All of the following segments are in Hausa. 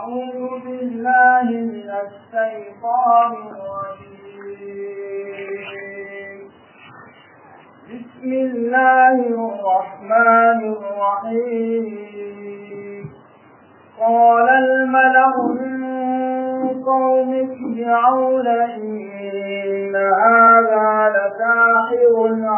أعوذ بالله من الشيطان الرجيم بسم الله الرحمن الرحيم قال الملأ من قوم فرعون إن هذا لساحر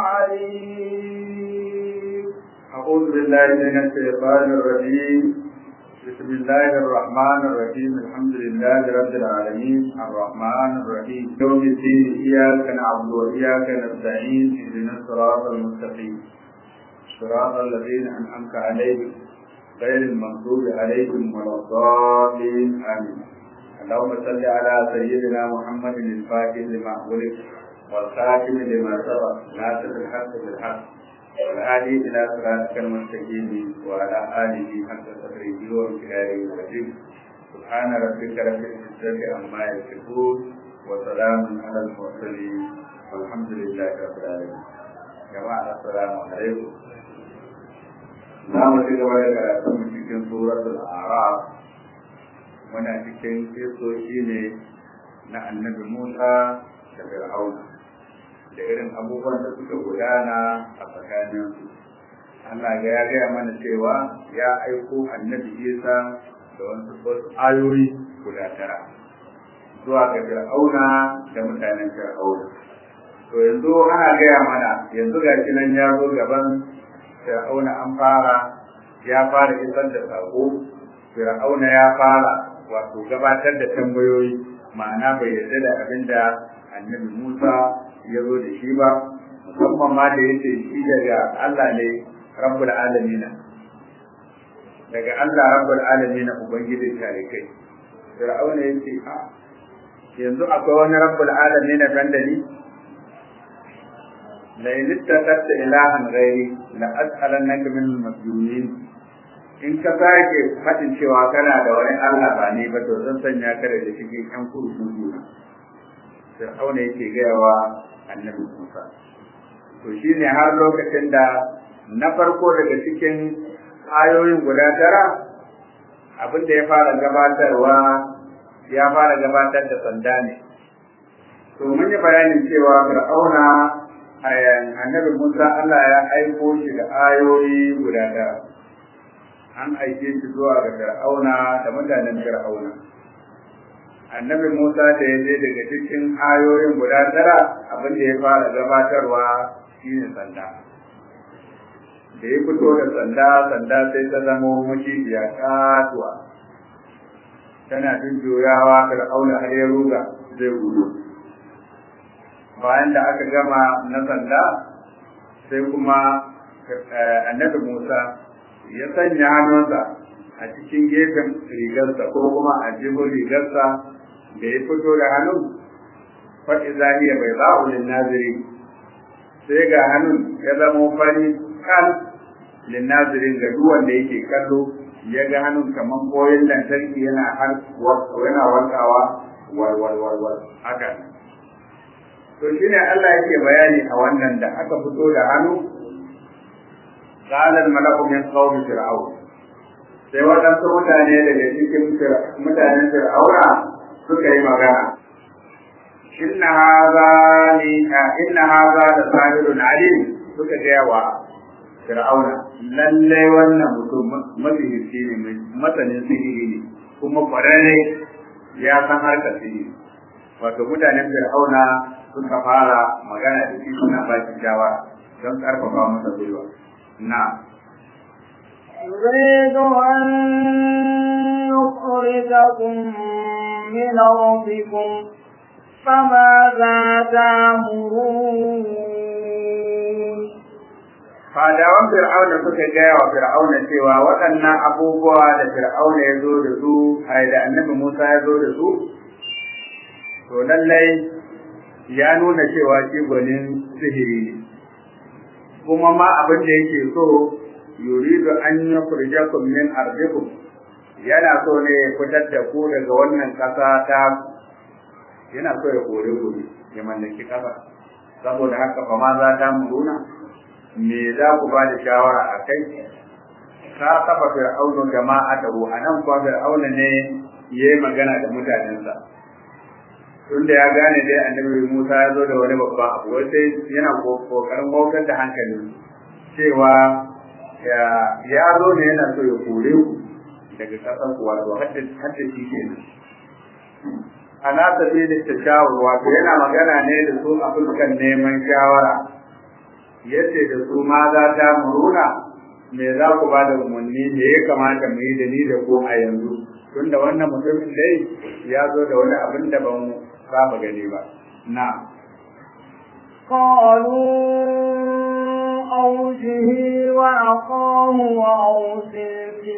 عليم أعوذ بالله من الشيطان الرجيم بسم الله الرحمن الرحيم الحمد لله رب العالمين الرحمن الرحيم يوم الدين إياك نعبد وإياك نستعين اهدنا الصراط المستقيم صراط الذين أنعمت عليهم غير المغضوب عليهم ولا الضالين آمين اللهم صل على سيدنا محمد الفاتح لما أغلق والخاتم لما سبق ناصر الحق بالحق والهادي إلى صراطك المستقيم وعلى آله حق تقريبه وامتداره العظيم سبحان ربك رب العزة عما يصفون وسلام على المرسلين والحمد لله رب العالمين جماعة السلام عليكم za mu ci gaba da karatun cikin suratul araf muna cikin kisoshi ne na annabi musa da fir'auna da irin abubuwan da suka gudana a tsakanin Allah ga ya gaya mana cewa ya aiko annabi Isa da wasu ayoyi guda tara zuwa ga Fir'auna da mutanen Fir'auna. To yanzu ana gaya mana yanzu ga shi nan ya zo gaban Fir'auna an fara ya fara isar da sako Fir'auna ya fara wato gabatar da tambayoyi ma'ana bai yarda da abin da annabi Musa ya zo da shi ba musamman ma da yace shi daga Allah ne rabbul alamin daga Allah rabbul alamin ubangijin tarikai fir'auna yace a yanzu akwai wani rabbul alamin ban da ni la ilaha ilahan ghairi la as'alannaka min al-masjunin in ka sake fadin cewa kana da wani Allah ba ne ba to zan sanya ka da cikin yan kurkuku fir'auna yake gayawa annabi Musa. To shi ne har lokacin da na farko daga cikin ayoyin guda tara abin da ya fara gabatarwa ya fara gabatar da sanda ne. To mun yi bayanin cewa Fir'auna annabi Musa Allah ya aiko shi da ayoyi guda tara. An aike shi zuwa ga Fir'auna da mutanen Fir'auna. annabi Musa da ya je daga cikin ayoyin guda tara abin da ya fara gabatarwa shine sanda. Da ya fito da sanda, sanda sai ta zama macijiya katuwa. Tana jujjuyawa fir'auna har ya ruga zai gudu. Bayan da aka gama na sanda, sai kuma annabi Musa ya sanya hannunsa a cikin gefen rigarsa ko kuma a jibin rigarsa da ya fito da hannun faɗi zaniya bai za'ulin naziri sai ga hannun ya zama fari kan linnazirin ga duwan da yake kallo ya ga hannun kamar koyon lantarki yana har yana wankawa walwalwalwal haka to shine Allah yake bayani a wannan da aka fito da hannu qala al-mala'u min qawmi fir'aun sai waɗansu mutane daga cikin mutanen fir'auna suka yi magana inna haza ni inna haza da sahirun alim suka gaya wa fir'auna lalle wannan mutum masihirci ne masanin sihiri ne kuma kwararre ya san harkar sihiri wato mutanen fir'auna suka fara magana da shi suna ba shi shawara don karfafa masa gwiwa na يريد أن يخرجكم من أرضكم فماذا تأمرون fadawan fir'auna suka gaya wa fir'auna cewa waɗannan abubuwa da fir'auna ya zo da su ai da annabi musa ya zo da su to lallai ya nuna cewa shi gwanin sihiri ne kuma ma abin da yake so yuridu an yukhrijakum min ardikum yana so ne ya fitar da ku daga wannan ƙasa ta yana so ya kore ku ya mallaki ƙasa saboda haka fa ma za ta muruna me za ku ba da shawara a kai ka kafa fir'aunu jama'atahu a nan kuwa fir'auna ne ya yi magana da mutanensa tunda ya gane dai annabi Musa ya zo da wani babban abu wai sai yana kokarin wautar da hankalin cewa ya zo ne yana so ya kore ku daga ƙasar ku wato hadda shi kenan ana tafi da tashawur wato yana magana ne da su a fuskan neman shawara yace da su ma za ta muruna me za ku ba da umarni me ya kamata mu yi da ni da ku a yanzu tunda wannan mutumin dai ya zo da wani abin da ban saba gani ba na قالوا أوجه وأخاه وأرسل في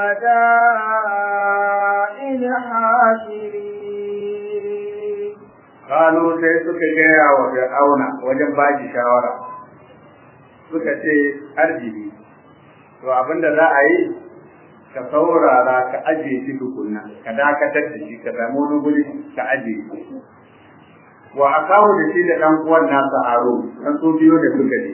المدائن حاشرين قالوا sai suka gaya wa Fir'auna wajen baki shawara suka ce arziki to abinda za a yi ka saurara ka ajiye shi tukunna ka dakatar da shi ka samu wani guri ka ajiye shi wa akahu da shi da dan uwan nasa aro dan su biyo da suka je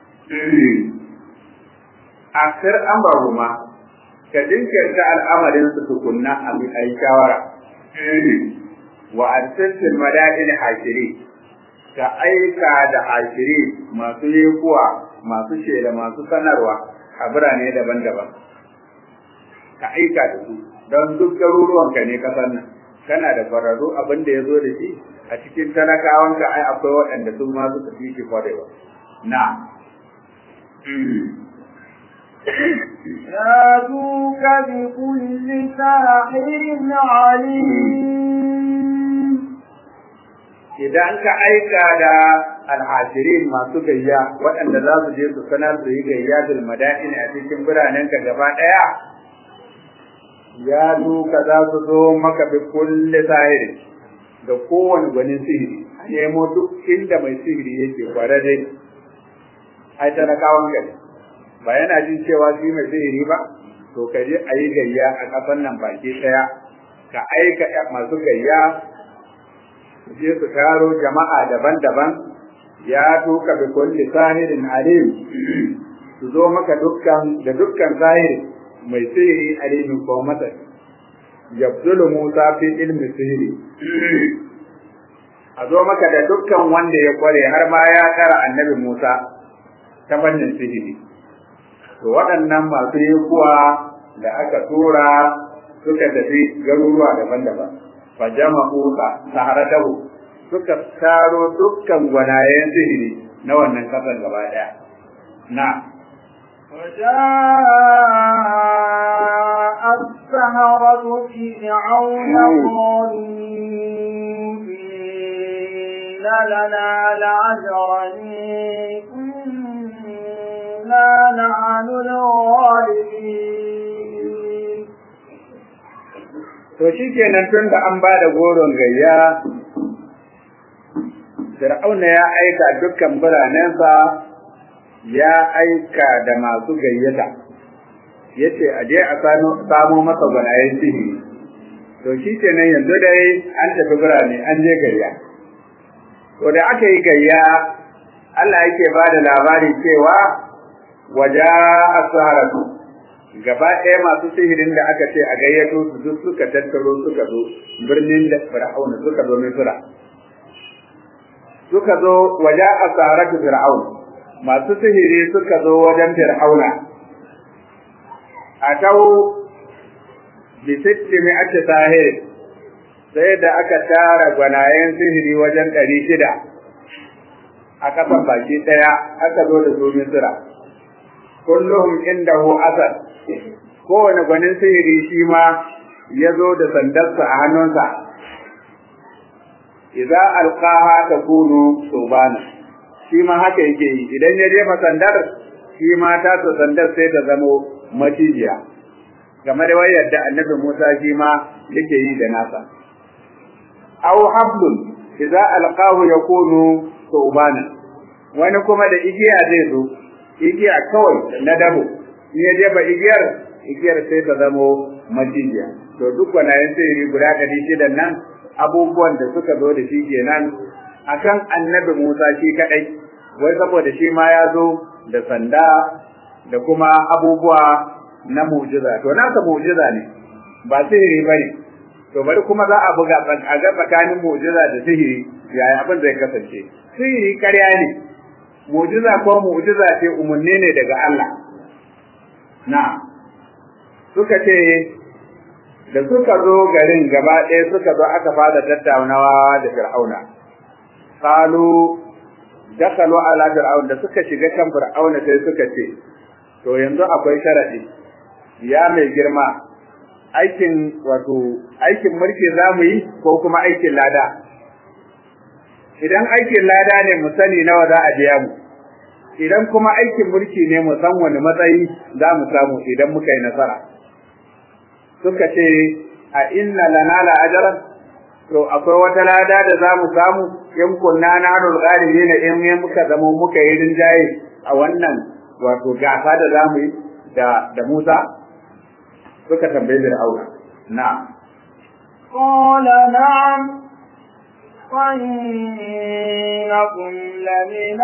akhir amrahuma ka dinkirta al'amarin su tukunna a bi ai shawara wa arsaltil madain hashiri ka aika da hashiri masu yekuwa masu shela masu sanarwa a birane daban-daban ka aika da su don duk garuruwanka ne kasan nan kana da kwararru abin da ya zo da shi a cikin talakawanka ai akwai waɗanda sun ma suka fi shi kwarewa na ياتوك بكل ساحر عليم idan ka aika da alhashirin masu gayya waɗanda za su je su sanar su yi gayya bil mada'in a cikin biranenka gaba ɗaya ya duka za su zo maka bi kulli sahiri da kowane gwanin sihiri a nemo duk inda mai sihiri yake kwararre ai talakawan gari ba yana jin cewa shi mai sihiri ba to ka je a yi gayya a ƙasar nan baki ɗaya ka aika masu gayya je su taro jama'a daban-daban ya tuka bi kulli sahirin alim su zo maka dukkan da dukkan sahiri mai sihiri alimin ko masa yabdulu Musa fi ilmi sihiri a zo maka da dukkan wanda ya kware har ma ya kara annabi Musa ta fannin sihiri to waɗannan masu yi kuwa da aka tura suka tafi garuruwa daban-daban fa jama'u saharatahu suka taro dukkan gwanayen sihiri na wannan kasar gaba daya na وجاء السهرة فرعون قالوا إن لنا لعجرا إنا نحن الغالبين to shikenan tun da an ba da goron gayya Fir'auna ya aika dukkan biranensa ya aika da masu gayyata yace a je a samo masa gwanayen sihiri to shi kenan yanzu dai an tafi birane an je gayya to da aka yi gayya Allah yake ba da labari cewa waja as-saharatu gaba ɗaya masu sihirin da aka ce a gayyato su duk suka tattaro suka zo birnin da Fir'auna suka zo Misra suka zo waje a saratu fir'aun masu sihiri suka zo wajen fir'auna a tau bi sitti mi'ati sahir sai da aka tara gwanayen sihiri wajen ɗari shida a kasan baki ɗaya aka zo da su misira kulluhum indahu asad kowane gwanin sihiri shi ma ya zo da sandarsa a hannunsa idza alqaha takunu subana shi ma haka yake yi idan ya jefa sandar shi ma ta ta sandar sai ta zamo macijiya game da wayar da annabi Musa shi ma yake yi da nasa aw hablun idza alqahu yakunu subana wani kuma da igiya zai zo igiya kawai na dabo in ya jefa igiyar igiyar sai ta zamo macijiya to duk wanayen sihiri guda ɗari shidan nan abubuwan da suka zo da shi kenan akan annabi Musa shi kadai wai saboda shi ma ya zo da sanda da kuma abubuwa na mu'jiza to nasa mu'jiza ne ba sihiri bane to bari kuma za a buga a ga tsakanin mu'jiza da sihiri yaya abin zai kasance sihiri ƙarya ne mu'jiza ko mu'jiza ce umarni ne daga Allah na suka ce da suka zo garin gaba ɗaya suka zo aka fara tattaunawa da fir'auna qalu dakalu ala fir'aun da suka shiga kan fir'auna sai suka ce to yanzu akwai sharadi ya mai girma aikin wato aikin mulki zamu yi ko kuma aikin lada idan aikin lada ne mu sani nawa za a biya mu idan kuma aikin mulki ne mu san wani matsayi za mu samu idan muka yi nasara suka ce a inna lana la ajran to akwai wata lada da za mu samu in kunna na hanul galibi na in muka zama muka yi rinjaye a wannan wato gasa da za mu yi da da Musa suka tambaye Fir'auna na قال نعم وإنكم لمن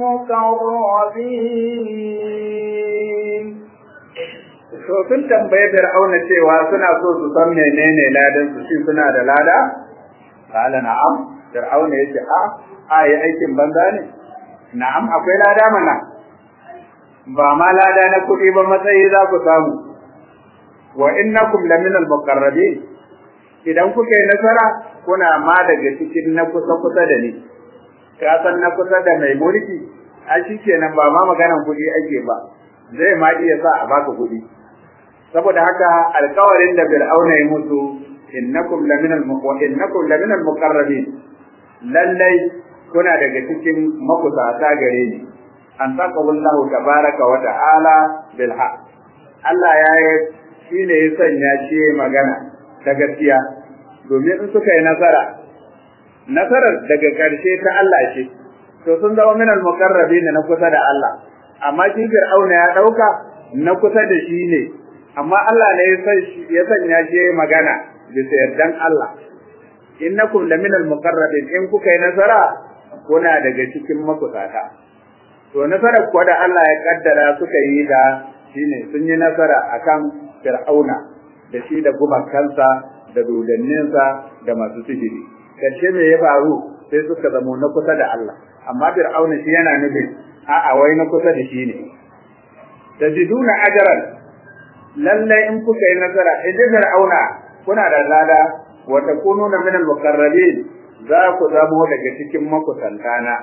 المقربين to sun tambaye Fir'auna cewa suna so su san menene ladan su shin suna da lada qala na'am Fir'auna yace a a yi aikin banza ne na'am akwai lada mana ba ma lada na kuɗi ba matsayi za ku samu wa innakum lamina al-muqarrabin idan kuka yi nasara kuna ma daga cikin na kusa kusa da ni ka san na kusa da mai mulki a shikenan ba ma maganan kuɗi ake ba zai ma iya sa a baka kuɗi saboda haka alkawarin da fir'auna ya mutu innakum laminal innakum laminal muqarrabin lallai kuna daga cikin makusata gare ni an taqawallahu tabaraka wa ta'ala bil haqq Allah ya yi shine ya sanya shi magana ta gaskiya domin in suka yi nasara nasarar daga ƙarshe ta Allah ce to sun zama minal muqarrabin na kusa da Allah amma shi fir'auna ya dauka na kusa da shi ne amma Allah ne ya sanya shi magana bisa yardan Allah innakum laminal muqarrabin in kuka yi nasara kuna daga cikin makusata to nasarar kuwa da Allah ya kaddara suka yi da shine sun yi nasara akan fir'auna da shi da gumakansa da dodanninsa da masu sihiri karshe me ya faru sai suka zamo na kusa da Allah amma fir'auna shi yana nufin a'a wai na kusa da shi ne tajiduna ajran lalle in kuka yi nasara idan fir'auna kuna da lada wa takununa min al-muqarrabin za ku zamo daga cikin makusantana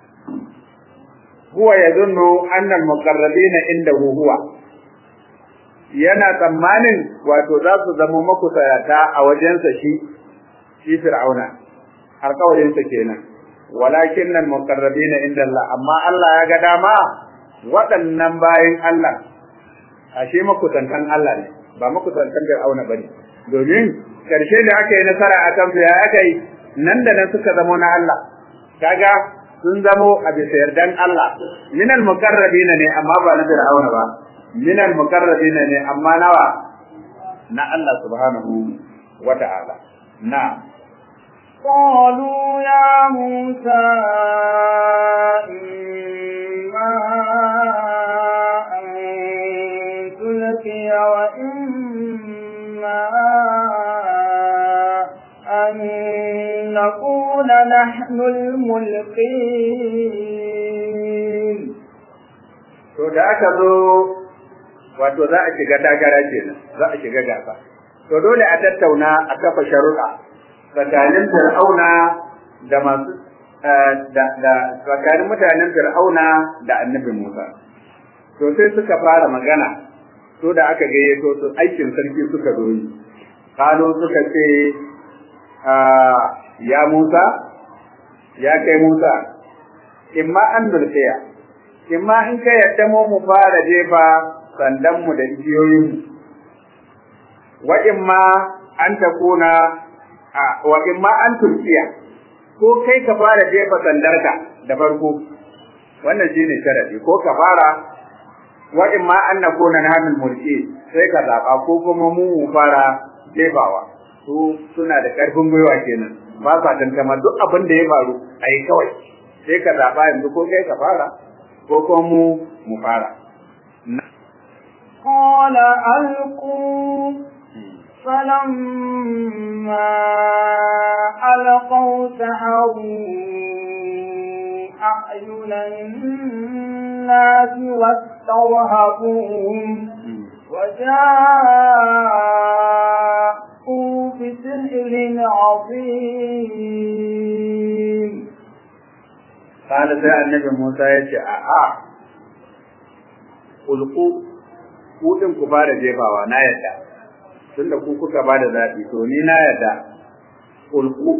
huwa yadhunnu anna al-muqarrabina indahu huwa yana tsammanin wato za su zama makusayata a wajensa shi shi fir'auna alƙawarinsa kenan walakin nan muqarrabina inda Allah amma Allah ya ga dama waɗannan bayin Allah ashe makusantan Allah ne ba makusantan fir'auna bane domin karshe da aka yi nasara a kan ya aka yi nan da nan suka zamo na Allah kaga sun zamo a bisa yardan Allah minal muqarrabina ne amma ba na fir'auna ba من المقربين ne amma nawa na Allah subhanahu wa ta'ala na قالوا يا موسى إما أن تلقي وإما أن نكون نحن الملقين to da aka zo wato za a shiga takara kenan za a shiga gasa to dole a tattauna a kafa sharuɗa tsakanin fir'auna da masu da tsakanin mutanen fir'auna da annabi Musa to sai suka fara magana to da aka gayyato su aikin sarki suka zo yi kano suka ce ya Musa ya kai Musa imma an dulfiya imma in ka yadda mu mu fara jefa sandanmu da igiyoyinmu wa imma an takuna wa imma an turkiya ko kai ka fara jefa sandarka da farko wannan shine sharadi ko ka fara wa imma an nakuna nahmil mulki sai ka zaba ko kuma mu mu fara jefawa su suna da karfin gwiwa kenan ba sa tantama duk abin da ya faru ai kawai sai ka zaba yanzu ko kai ka fara ko kuma mu mu fara قال ألقوا فلما سحروا أعين الناس واسترهبوهم وجاءوا بسحر عظيم قال sai annabi Musa ya ce a'a ulku ku din ku fara jefawa na yadda tunda ku kuka bada zabi to ni na yadda ulku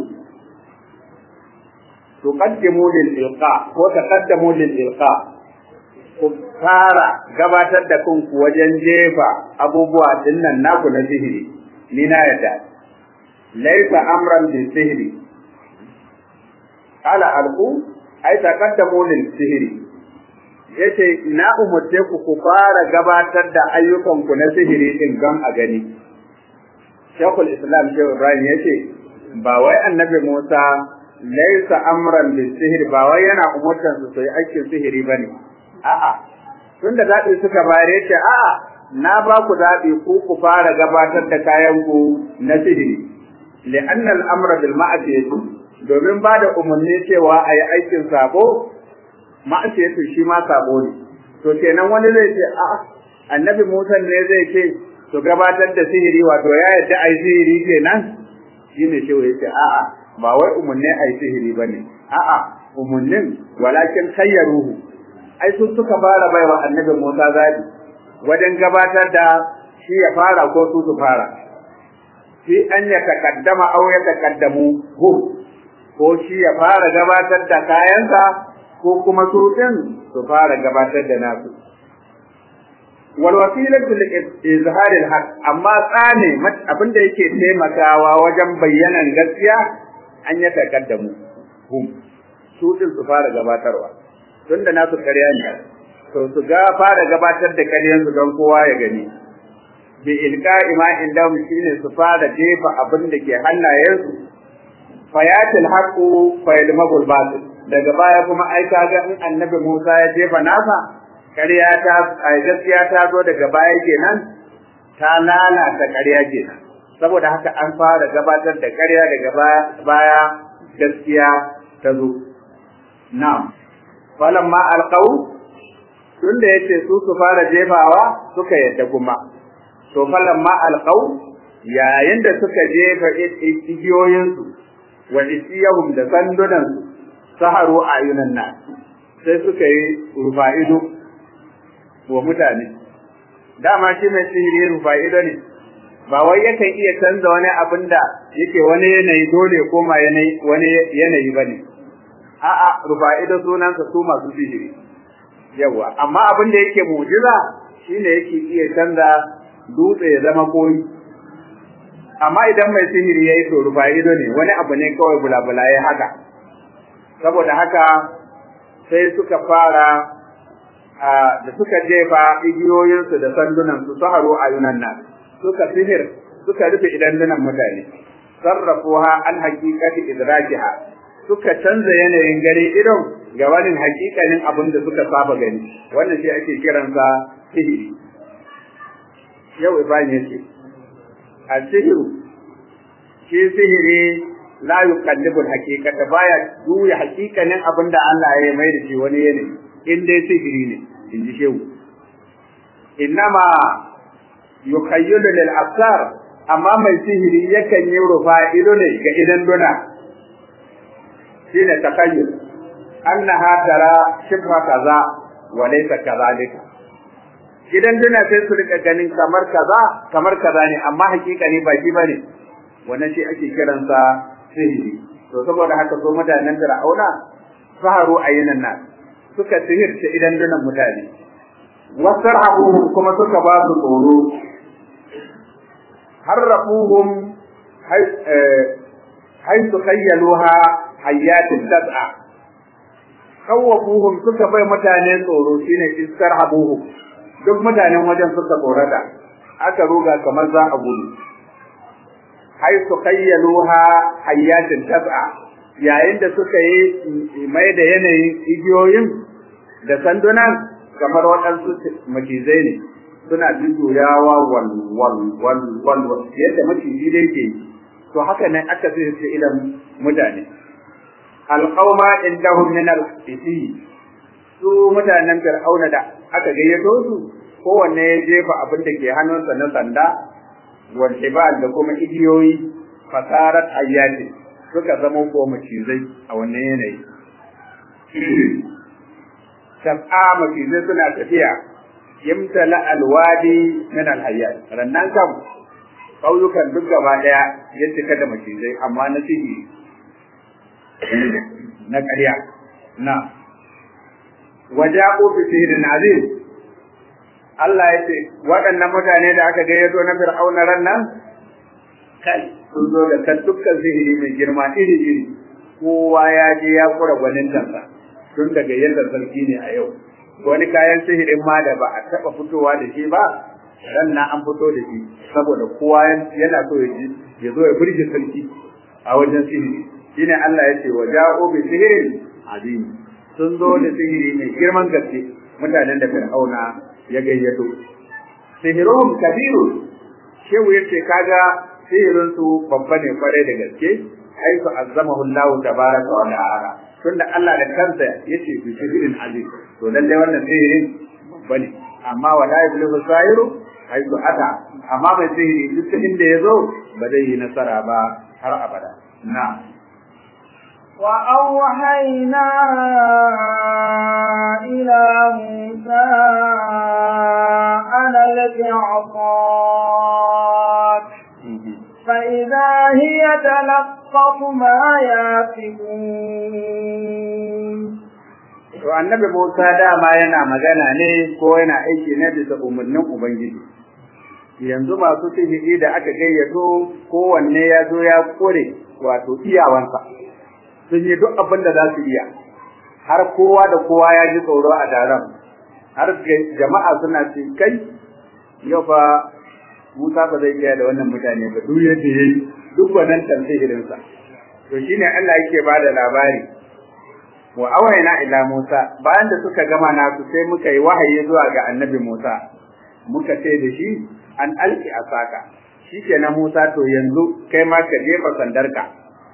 tuqaddimu lil ilqa ko taqaddamu lil ilqa ku fara gabatar da kanku wajen jefa abubuwa dinnan naku na sihiri ni na yadda laysa amran bil sihiri qala alqu ai taqaddamu lil sihiri yace na umurce ku ku fara gabatar da ayyukan ku na sihiri din gam a gani Sheikhul Islam Sheikh Ibrahim yace ba wai Annabi Musa laisa amran bil sihir ba wai yana umurtan su sai aikin sihiri bane a'a tunda zabi suka bare ce a'a na ba ku zabi ku ku fara gabatar da kayan ku na sihiri li'anna al-amra bil ma'siyati domin ba da umarni cewa ayi aikin sabo ma'siyatu shi ma sabo ne to kenan wani zai ce a'a annabi Musa ne zai ce to gabatar da sihiri wato ya yadda ai sihiri kenan shine shi yace a'a ba wai umarni a yi sihiri ba ne, a'a, umarnin walakin kayyaruhu, ai su suka fara bai wa annabi Musa zaɓi wajen gabatar da shi ya fara ko su su fara. Shi an ya takaddama au ya takaddamu hu, ko shi ya fara gabatar da kayansa ko kuma su ɗin su fara gabatar da nasu. wal wasilatu li izharil haqq amma tsane abinda yake taimakawa wajen bayyanan gaskiya an ya takaddamu hum su din su fara gabatarwa tunda nasu ƙarya ne to su ga fara gabatar da ƙaryan su don kowa ya gani bi ilqa'i ma indahum shine su fara jefa abin da ke hannayensu fayatil haqu fayalmagul batil daga baya kuma ai kaga in annabi Musa ya jefa nasa ƙarya ta ai gaskiya ta zo daga baya kenan ta lalata ƙarya kenan saboda haka an fara gabatar da ƙarya daga baya gaskiya ta zo na'am falamma alqaw tunda yace su su fara jefawa suka yadda kuma to falamma alqaw yayin da suka jefa igiyoyinsu wa isiyahum da sandunan saharu ayunan nas sai suka yi rufa'ido wa mutane dama shi mai sihiri rufa'ido ne ba wai yakan iya canza wani abin da yake wani yanayi dole ya koma wani yanayi ba ne a'a rufa'ido sunansa su masu sihiri yawa amma abin da yake mujiza shine yake iya canza dutse ya zama koyi amma idan mai sihiri ya yi to rufa'ido ne wani abu ne kawai bulabula ya haka saboda haka sai suka fara da suka jefa igiyoyinsu da sandunansu su haro a yunan nan suka sihir suka rufe idandunan mutane sarrafuha an haqiqati idrakiha suka canza yanayin gare idon ga wani hakikanin abin da suka saba gani wannan shi ake kiransa sihiri yau ibrahim yace a sihiru shi sihiri la yuqallibu al-haqiqata baya juya hakikanin abin da Allah ya mai da shi wani yanayi in dai sihiri ne in ji shehu innama yukhayyalu lil absar amma mai sihiri yakan yi rufa ido ne ga idan duna shine takayyul annaha tara shibha kaza wa laysa kadhalika idan duna sai su rika ganin kamar kaza kamar kaza ne amma hakika ne ba shi bane wannan shi ake kiransa sihiri to saboda haka so mutanen fir'auna saharu ayyunan nas suka sihirce idan dunan mutane wasarhabuhum kuma suka ba su tsoro harrafuhum haythu khayyaluha hayatin tad'a khawwafuhum suka bai mutane tsoro shine istarhabuhum duk mutanen wajen suka tsorata aka ruga kamar za a gudu haythu khayyaluha hayatin tad'a yayin da suka yi mai da yanayin igiyoyin da sandunan kamar waɗansu macizai ne suna jujjuyawa wal wal wal wal yadda maciji dai ke to haka ne aka sirce idan mutane alqauma indahum min al-qisi su mutanen fir'auna da aka gayyato su kowanne ya jefa abin da ke hannunsa na sanda wal ibal da kuma igiyoyi fasarat ayyati suka zama ko macizai a wannan yanayi sab'a macizai suna tafiya yamtala alwadi min alhayyat rannan kam kauyukan duk gaba daya ya cika da macizai amma na sihiri na ƙarya na waja'u bi sihirin azim Allah ya ce waɗannan mutane da aka gayyato na fir'auna ran nan kai sun zo da kan dukkan sihiri mai girma iri iri kowa ya je ya kura gwanin tansa tun daga yadda sarki ne a yau wani kayan sihirin ma da ba a taɓa fitowa da shi ba ran na an fito da shi saboda kowa yana so ya ji ya zo ya burge sarki a wajen sihiri shine Allah ya ce wa ja'u bi sihirin azim sun zo da sihiri mai girman gaske mutanen da fir'auna ya gayyato sihiruhum kabiru shehu yace kaga sihirin su babba ne kwarai da gaske haifu azzamahu Allah tabaraka wa ta'ala tunda Allah da kansa yace bi sihirin azim to lalle wannan sihirin babba ne amma wala yablu sahiru haifu ata amma mai sihiri duk inda yazo ba zai yi nasara ba har abada na'am وأوحينا إلى موسى أن لك عصاك فإذا هي تلقف ما يافكون To annabi Musa dama yana magana ne ko yana aiki ne bisa umarnin Ubangiji. Yanzu masu sihiri da aka gayyato kowanne ya zo ya kore wato iyawansa. sun yi duk abin da za su iya har kowa da kowa ya ji tsoro a daren har jama'a suna ce kai yau fa Musa ba zai iya da wannan mutane ba duk yadda yayi duk wannan tamsihirinsa to shine Allah yake ba da labari wa awayna ila Musa bayan da suka gama nasu sai muka yi wahayi zuwa ga annabi Musa muka ce da shi an alki asaka shikenan Musa to yanzu kai ma ka jefa sandarka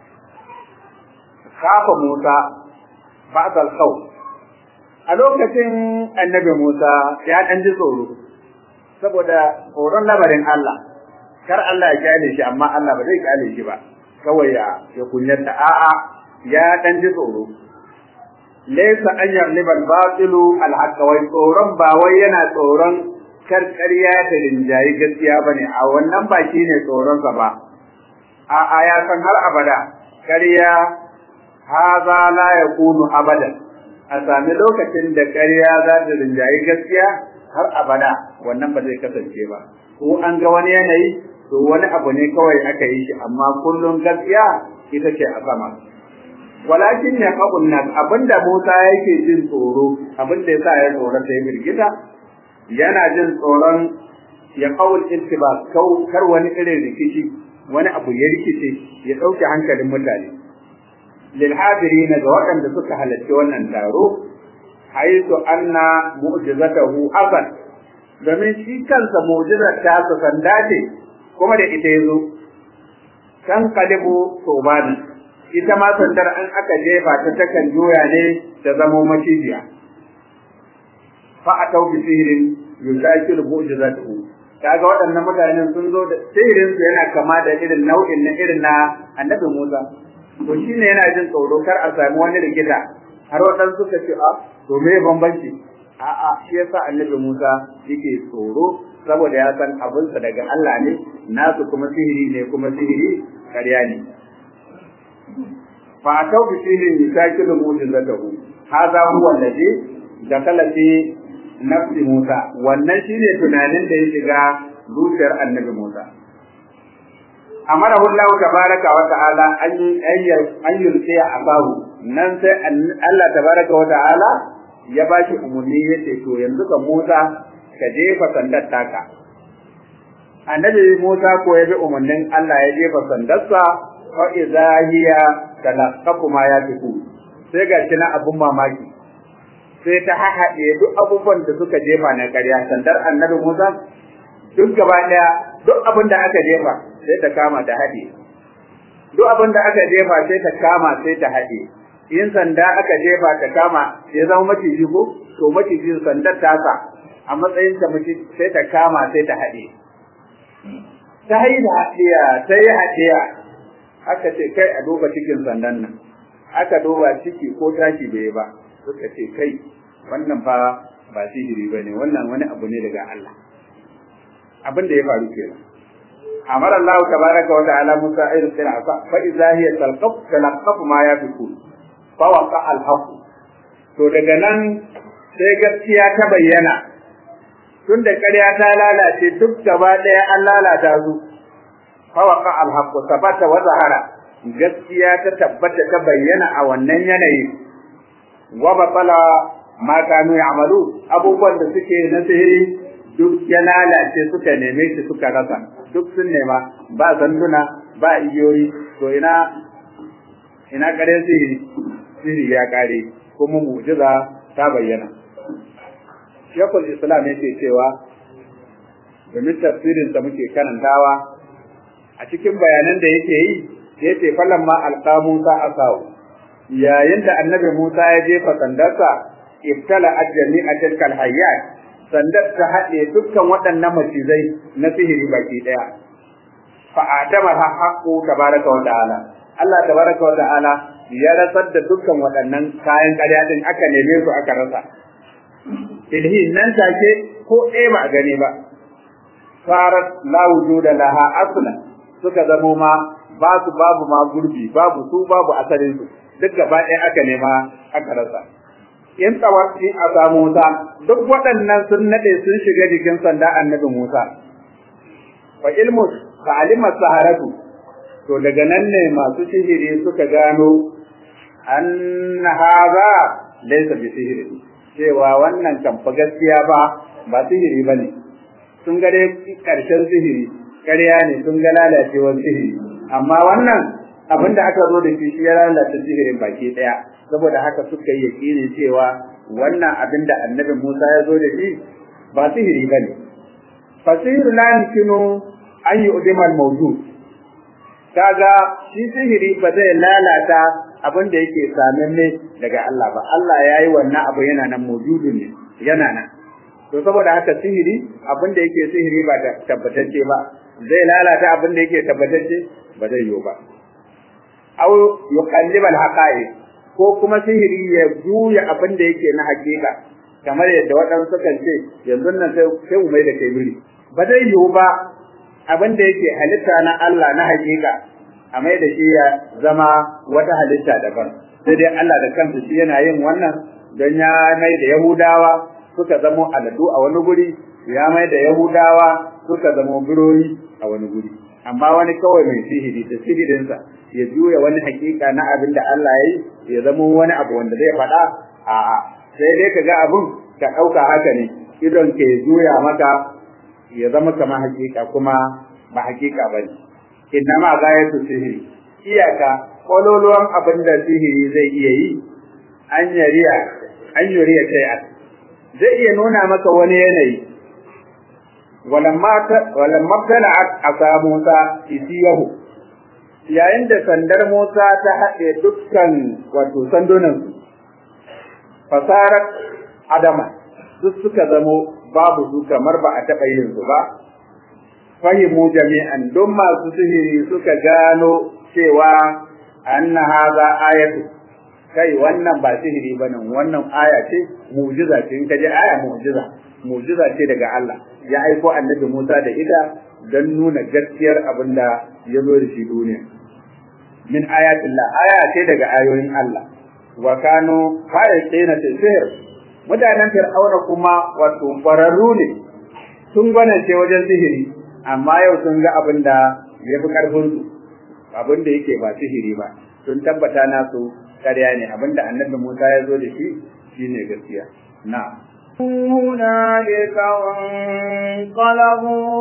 kafa Musa ba'dal khawf a lokacin annabi Musa ya dan ji tsoro saboda tsoron labarin Allah kar Allah ya kyale shi amma Allah ba zai kyale shi ba kawai ya ya kunyata a'a ya dan ji tsoro laysa an yarliba al-batilu al-haqq wai tsoron ba wai yana tsoron kar ƙarya ta rinjayi gaskiya bane a wannan ba shine tsoron sa ba a'a ya san har abada ƙarya haza la yakunu abadan a sami lokacin da ƙarya za ta rinjayi gaskiya har abada wannan ba zai kasance ba ko an ga wani yanayi to wani abu ne kawai aka yi shi amma kullum gaskiya ita ce a sama walakin ya qabun nas abinda Musa yake jin tsoro abinda yasa ya tsora sai birgita yana jin tsoron ya qaul intibas kar wani irin rikici wani abu ya rikice ya dauke hankalin mutane للحاضرين ga waɗanda suka halarci wannan taro haitu anna mu'jizatahu hasan domin shi kansa mu'jizar ta su sanda ce kuma da ita yazo kan kalibu sobani ita ma sandar an aka jefa ta takan juya ne ta zamo macijiya fa atau bi sihirin yusakilu mu'jizatuhu kaga waɗannan mutanen sun zo da sihirin su yana kama da irin nau'in na irin na annabi Musa to shine yana jin tsoro kar a sami wani rikita har waɗansu suka ce a to me bambanci a'a shi yasa annabi Musa yake tsoro saboda ya san abinsa daga Allah ne nasu kuma sihiri ne kuma sihiri ƙarya ne fa atau bi sihirin yusakilu mu'jizatahu hadha huwa alladhi dakala fi nafsi Musa wannan shine tunanin da ya shiga zuciyar annabi Musa amarahu Allah tabaraka wa ta'ala an an yulqi abahu nan sai Allah tabaraka wa ta'ala ya bashi umarni yace to yanzu ka Musa ka jefa sandar taka annabi Musa ko ya bi umarnin Allah ya jefa sandarsa fa idza hiya talaqqafu ma yafiku sai ga shi na abun mamaki sai ta hahaɗe duk abubuwan da suka jefa na ƙarya sandar annabi Musa duk gaba ɗaya duk abin da aka jefa sai ta kama ta haɗe duk abin da aka jefa sai ta kama sai ta haɗe in sanda aka jefa ta kama ya zama maciji ko to macijin sandar tasa a matsayin ta mace sai ta kama sai ta haɗe ta yi da haɗiya ta yi haɗiya aka ce kai a duba cikin sandan nan aka duba ciki ko tashi bai ba suka ce kai wannan fa ba sihiri ba ne wannan wani abu ne daga Allah abin da ya faru kenan amara Allah tabaraka wa ta'ala Musa ayyu sir'a fa idza hiya talqaf talqaf ma yafikun fa waqa al-haqq to daga nan sai gaskiya ta bayyana tun da ƙarya ta lalace duk gaba ɗaya an lalata su fa waqa al-haqq sabata wa zahara gaskiya ta tabbata ta bayyana a wannan yanayi wa batala ma kanu ya'malu abubuwan da suke na sihiri duk ya lalace suka neme shi suka rasa duk sun nema ba sanduna ba igiyoyi to ina ina kare sihiri sihiri ya kare kuma mu'jiza ta bayyana Shekul Islam yake cewa domin tafsirin sa muke karantawa a cikin bayanan da yake yi yace falan ma alqa Musa asawu yayin da annabi Musa ya jefa sandarsa ibtala ajjami'a tilkal hayyat sandar ta haɗe dukkan waɗannan macizai na sihiri baki ɗaya. Fa'adama ha haƙo tabaraka wa ta'ala. Allah tabaraka wa ta'ala ya rasar da dukkan waɗannan kayan ƙarya ɗin aka neme su aka rasa. Ilhi nan take ko ɗaya ba a gani ba. Farat la wujuda laha aslan suka zamo ma ba su babu ma gurbi babu su babu asalin su duk gaba ɗaya aka nema aka rasa. in tsawarci a samu Musa duk waɗannan sun nade sun shiga jikin sanda annabi Musa fa ilmu fa alima saharatu to daga nan ne masu sihiri suka gano anna hadha laysa bi sihiri cewa wannan kan fa gaskiya ba ba sihiri bane sun ga dai karshen sihiri ƙarya ne sun ga lalacewar sihiri amma wannan abin da aka zo da shi shi ya lalata sihirin baki ɗaya saboda haka suka yi yakini cewa wannan abin da annabi Musa ya zo da shi ba sihiri ba ne. Fasihiru la yumkinu an yi udimal mawjud. Kaga shi sihiri ba zai lalata abin da yake samanne daga Allah ba. Allah ya yi wannan abu yana nan mawjudun ne, yana nan. To saboda haka sihiri abin da yake sihiri ba tabbatacce ba. Zai lalata abin da yake tabbatacce ba zai yiwu ba. Au yuqallibal haqa'iq ko kuma sihiri ya juya abin da yake na hakika kamar yadda waɗansu kan ce yanzu nan sai mu mai da kai biri ba zai yiwu ba abin da yake halitta na Allah na hakika a mai da shi ya zama wata halitta daban sai dai Allah da kansa shi yana yin wannan don ya mai da Yahudawa suka zamo aladu a wani guri ya mai da Yahudawa suka zamo birori a wani guri amma wani kawai mai sihiri da sihirinsa ya juya wani hakika na abin da Allah ya yi ya zama wani abu wanda zai faɗa a'a sai dai ka ga abun ka ɗauka haka ne idon ke juya maka ya zama kamar hakika kuma ba hakika ba ne inna ma gayatu sihiri iyaka kololuwan abin da sihiri zai iya yi an yariya an yuriya shay'a zai iya nuna maka wani yanayi walamma tala'at asa Musa isiyahu yayin da sandar Musa ta haɗe dukkan wato sandunan fasarar adama duk suka zamo babu su kamar ba a taɓa yin su ba fahimu jami'an don masu sihiri suka gano cewa anna haza ayatu kai wannan ba sihiri bane wannan aya ce mu'jiza ce in kaje aya mu'jiza mu'jiza ce daga Allah ya aiko annabi Musa da ita don nuna gaskiyar abin da ya zo da shi duniya min ayatillah aya ce daga ayoyin Allah wa kanu fa'ina sihir mutanen fir'auna kuma wato kwararru ne sun gwanance wajen sihiri amma yau sun ga abin da ya fi karfin su abin da yake ba sihiri ba sun tabbata nasu ƙarya ne abin da annabi Musa ya zo da shi shine gaskiya na'am هنالك انقلبوا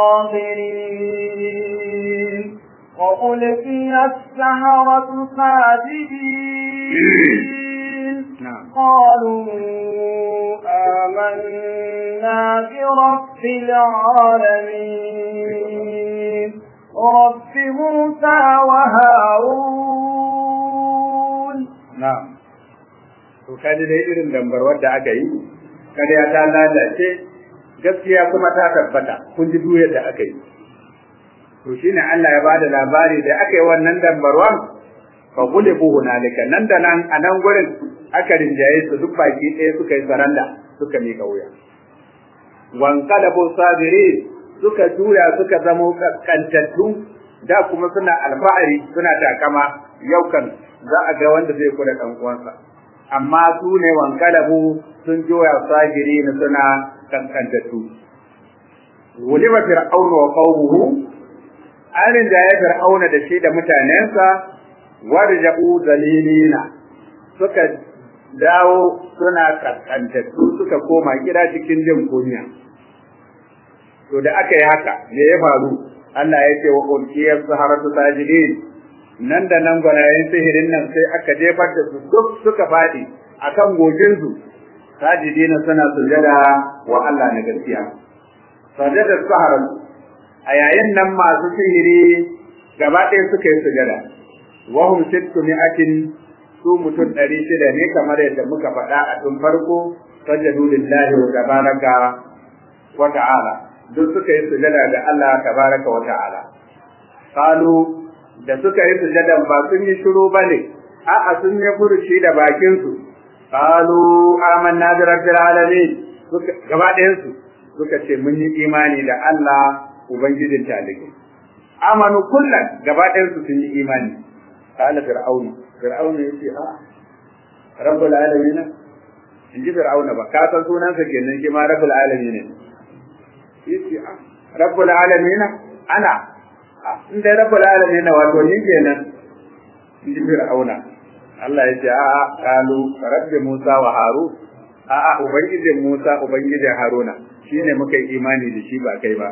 صاغرين وألقي السحرة ساجدين قالوا آمنا برب العالمين رب موسى وهارون na to kaji dai irin dambarwar da aka yi kada ya ta lalace gaskiya kuma ta tabbata kun ji duyar da aka yi to shine Allah ya bada labari da aka yi wannan dambarwan fa gulibu hunalika nan da nan a nan gurin aka rinjaye su duk baki ɗaya suka yi saranda suka miƙa wuya wanqalabu sabiri suka juya suka zamo kantattu da kuma suna alfahari suna takama yau kan za a ga wanda zai kula dan uwansa amma su ne wankalabu sun juya sagiri na suna kankantattu wulima fir'auna wa qawmuhu alin da ya fir'auna da shi da mutanensa warja'u dalilina suka dawo suna kankantattu suka koma gida cikin jin kunya to da aka yi haka me ya faru Allah ya ce wa ulkiyar saharatu sajidin nan da nan gwanayen sihirin nan sai aka jefar da su duk suka faɗi akan gojinsu sajidina suna sujada wa Allah na gaskiya sajada saharatu a yayin nan masu sihiri gaba ɗaya suka yi sujada wa hum sittu mi'atin su mutum ɗari shida ne kamar yadda muka faɗa a tun farko sajadu lillahi wa tabaraka wa ta'ala duk suka yi sujada ga Allah tabaraka wa ta'ala qalu da suka yi sujadan ba sun yi shiru bane a'a sun yi furuci da bakin su qalu amanna bi rabbil alamin suka gaba ɗayan su suka ce mun yi imani da Allah ubangijin talibai amanu kullan gaba ɗayan su sun yi imani qala fir'aun fir'aun yace a rabbul alamin in ji fir'auna ba ka san sunansa kenan shi ma rabbul alamin ne yace a rabbul alamin ana in dai rabbul alamin wato ni kenan in ji fir'auna Allah ya ce a a kalu rabbi Musa wa Harun a a ubangijin Musa ubangijin Haruna shine muka yi imani da shi ba kai ba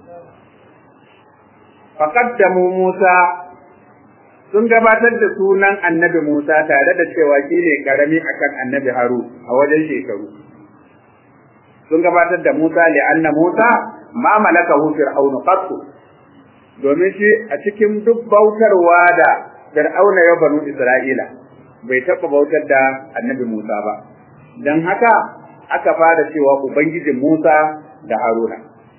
faqaddamu Musa sun gabatar da sunan annabi Musa tare da cewa shi ne karami akan annabi Haru a wajen shekaru. Sun gabatar da Musa li'anna Musa ma malakahu fir'aunu qattu domin shi a cikin duk bautarwa da fir'auna ya banu Isra'ila bai taɓa bautar da annabi Musa ba. Don haka aka fara cewa Ubangijin Musa da Haruna.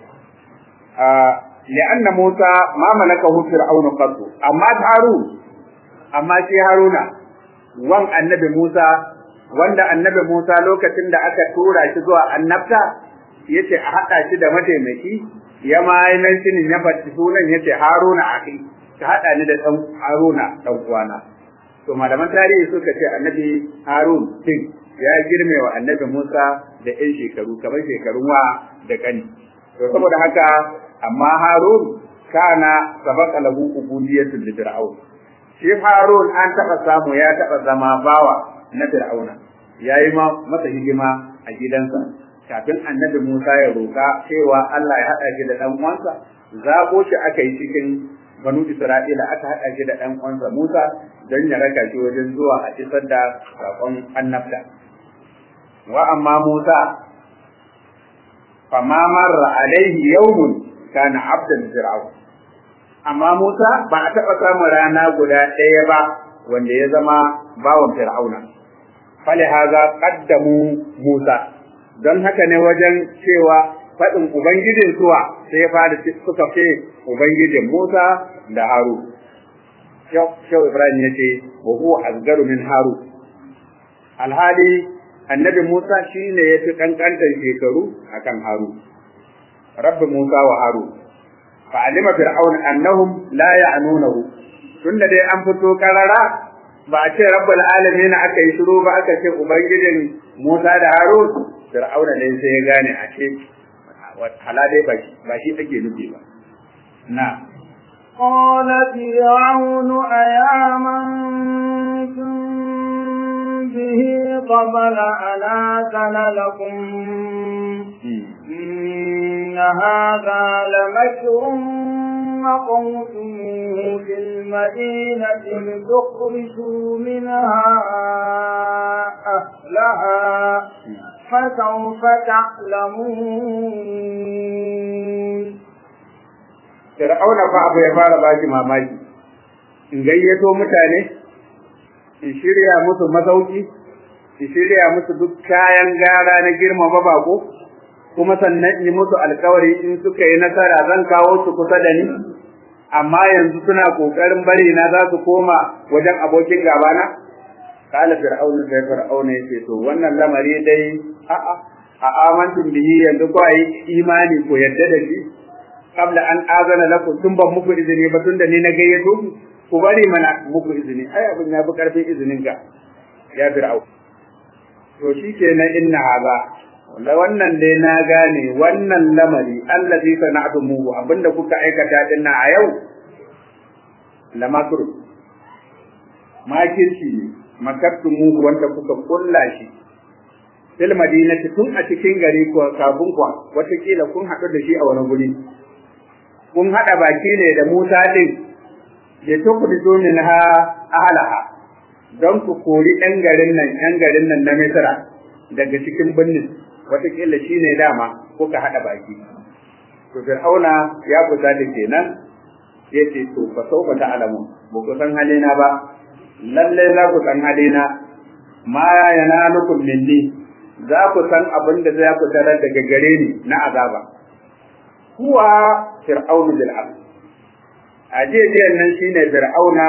li'anna Musa ma malakahu fir'aunu qattu amma Harun amma shi Haruna wan annabi Musa wanda annabi Musa lokacin da aka tura shi zuwa annabta yace a haɗa shi da mataimaki ya ma nan shi ya faɗi sunan yace Haruna akhi ka haɗa ni da ɗan Haruna ɗan uwana to malaman tarihi suka ce annabi Harun din ya girme wa annabi Musa da ƴan shekaru kamar shekarun wa da kani to saboda haka amma Harun kana sabaka lahu ubudiyatul fir'aun shi Harun an taɓa samu ya taɓa zama bawa na Fir'auna ya yi masa hidima a gidansa kafin annabi Musa ya roƙa cewa Allah ya haɗa shi da ɗan uwansa zaɓo shi aka yi cikin banu Isra'ila aka haɗa shi da ɗan uwansa Musa don ya raka shi wajen zuwa a isar da saƙon annabta. Wa amma Musa fama marra alaihi yawmun kana abdan fir'aun amma Musa ba a taɓa samun rana guda ɗaya ba wanda ya zama bawan Fir'auna. Fali haza qaddamu Musa don haka ne wajen cewa faɗin Ubangijin suwa sai ya fara suka ce Ubangijin Musa da Haru. Shau Ibrahim ya ce, wa huwa asgaru min Haru. Alhali annabi Musa shi ne ya fi ƙanƙantar shekaru akan Haru. Rabbi Musa wa Haru. fa'alima fir'aun annahum la ya'nunahu tunda dai an fito karara ba a ce rabbul alamin aka yi shiru ba aka ce ubangijin Musa da Harun fir'aun ne sai ya gane a ce hala dai ba shi ake nufi ba na قال فرعون أيامنتم به قبل أن آذن لكم إن هذا لمكر مقوت في المدينة لتخرجوا منها أهلها فسوف تعلمون Fir'auna fa abu ya fara baki mamaki in gayyato mutane in shirya musu masauki in shirya musu duk kayan gara na girmama bako kuma sannan in yi musu alkawari in suka yi nasara zan kawo su kusa da ni amma yanzu suna kokarin bari na za su koma wajen abokin gabana kala fir'aun sai fir'aun yace to wannan lamari dai a a a amantum bihi yanzu ko ayi imani ko yadda da shi qabla an azana lakum tun ban muku izini ba tun da ni na gayyato ku ku bari mana muku izini ai abin ya fi karfin izinin ka ya fir'aun to shikenan inna haba wanda wannan dai na gane wannan lamari allazi sana'tumuhu abinda kuka aikata dinna a yau lamakru makirci ne makattumuhu wanda kuka kulla shi fil madinati tun a cikin gari ko kafin kwa watakila kun haɗu da shi a wani guri kun haɗa baki ne da Musa din ya tukhrijo minha ahlaha don ku kori ɗan garin nan ɗan garin nan na Misra daga cikin birnin watakila shi ne dama kuka haɗa baki. To Fir'auna ya kusa da kenan ya ce to fa sauka ta alamu ba ku san halina ba lallai za ku san halina ma yana nukun minni za ku san abin da za ku tarar daga gare ni na azaba. Kuwa Fir'aunu bil A jiyan nan shine Fir'auna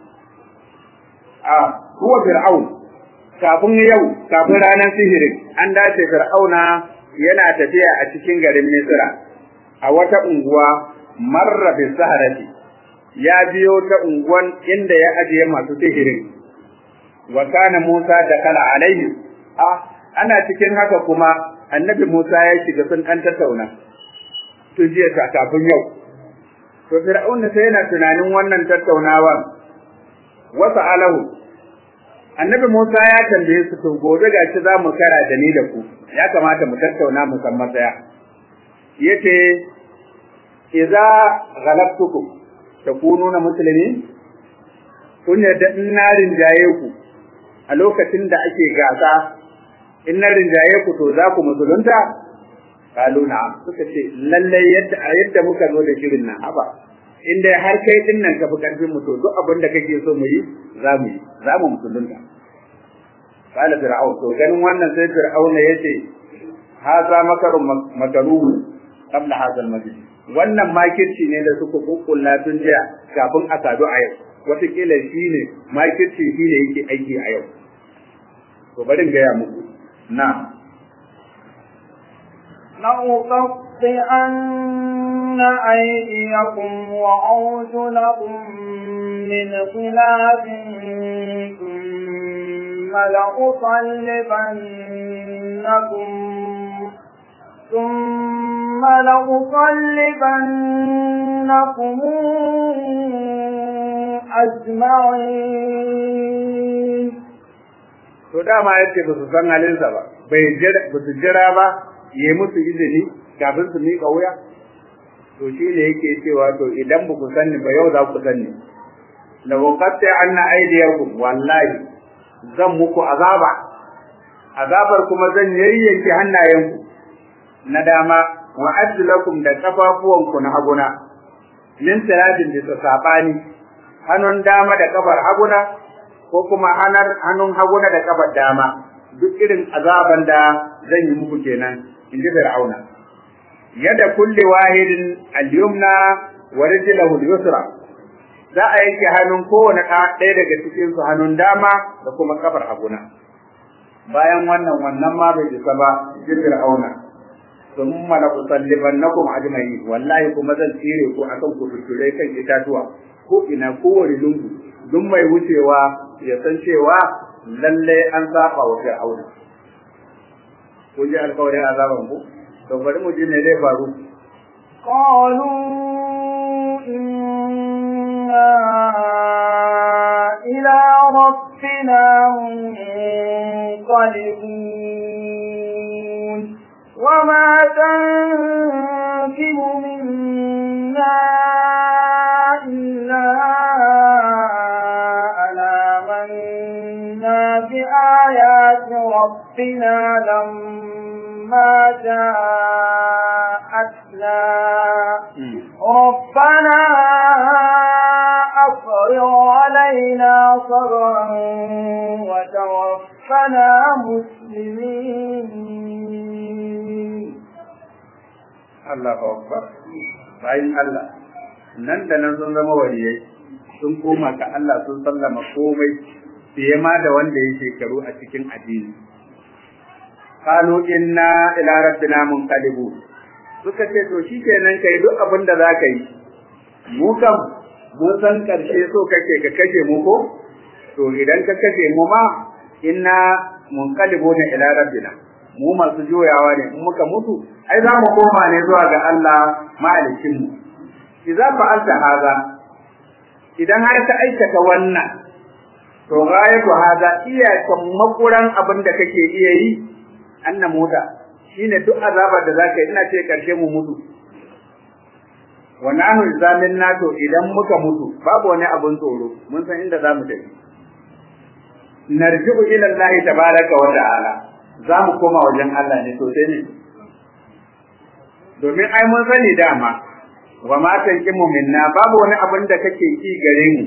a huwa Fir'aun kafin yau kafin ranar sihirin an dace fir'auna yana tafiya a cikin garin misra a wata unguwa marra bi saharati ya biyo ta unguwan inda ya ajiye masu sihirin wa kana musa da kala alaihi ah ana cikin haka kuma annabi musa ya shiga sun dan tattauna to jiya ta kafin yau to fir'auna sai yana tunanin wannan tattaunawa wasa alahu annabi Musa ya tambaye su to gobe gashi za mu kara da ni da ku ya kamata mu tattauna mu san matsaya yace idza ghalabtukum takununa muslimin kun yadda in na rinjaye ku a lokacin da ake gasa in na rinjaye ku to za ku musulunta kalu na suka ce lallai yadda a yadda muka zo da shirin nan haba in dai har kai din nan ka fi karfin mu to duk abin da kake so mu yi za mu yi za mu musulunta qala fir'aun to ganin wannan sai fir'auna yace haza makarun makaruhu qabla hadha al-majlis wannan makirci ne da suka kukkulla tun jiya kafin a sadu a yau wataƙila shi ne makirci shi ne yake aiki a yau to bari gaya muku na لأقطعن أيديكم وأرجلكم من خلاف ثم لأصلبنكم ثم لأصلبنكم أجمعين to dama yace ba su san halinsa ba bai jira ba su jira ba yi musu izini kafin su miƙa wuya to shi ne yake cewa to idan ba ku sanni ba yau za ku sanni la waqatta anna aydiyakum wallahi zan muku azaba azabar kuma zan yayyanke hannayenku na dama wa ajlakum da kafafuwanku na haguna min salatin da sabani hannun dama da kafar haguna ko kuma hanar hannun haguna da kafar dama duk irin azaban da zan yi muku kenan in ji fir'auna yadda kulli wahidin al-yumna wa rijlahu al-yusra za a yanke hannun kowane ɗaya daga cikin su hannun dama da kuma kafar haguna bayan wannan wannan ma bai isa ba ji fir'auna thumma la usallibannakum ajma'in wallahi kuma zan tsire ku akan ku tuture kan itatuwa ko ina kowane lungu duk mai wucewa ya san cewa lalle an saba wa fir'auna kun ji alƙawarin azaban ku to bari mu ji me zai faru قالوا إنا إلى ربنا منقلبون وما تنكب منا إلا أنا منا بآيات ربنا لما جاءتنا ربنا وأفرغ علينا صبرا وتوفنا مسلمين Allah akbar bayan Allah nan da nan sun zama waliyai sun koma ga Allah sun sallama komai fiye ma da wanda ya shekaru a cikin addini qalu inna ila rabbina munqalibun suka ce to shikenan kai duk abin da zaka yi mu kam mun san karshe so kake ka kashe mu ko to idan ka kashe mu ma inna munqalibuna ila rabbina mu masu juyawa ne in muka mutu ai za mu koma ne zuwa ga Allah mahalicin mu idza fa'alta haza idan har ka aikata wannan to ghayatu haza iya makuran abin da kake iya yi anna mota shine duk azabar da zaka yi ina ce karshe mu mutu wa nahnu zamin nato idan muka mutu babu wani abun tsoro mun san inda zamu tafi narji'u ila Allah tabaraka wa ta'ala zamu koma wajen Allah ne to sai ne domin ai mun sani dama wa ma tanqimu minna babu wani abun da kake ki gare mu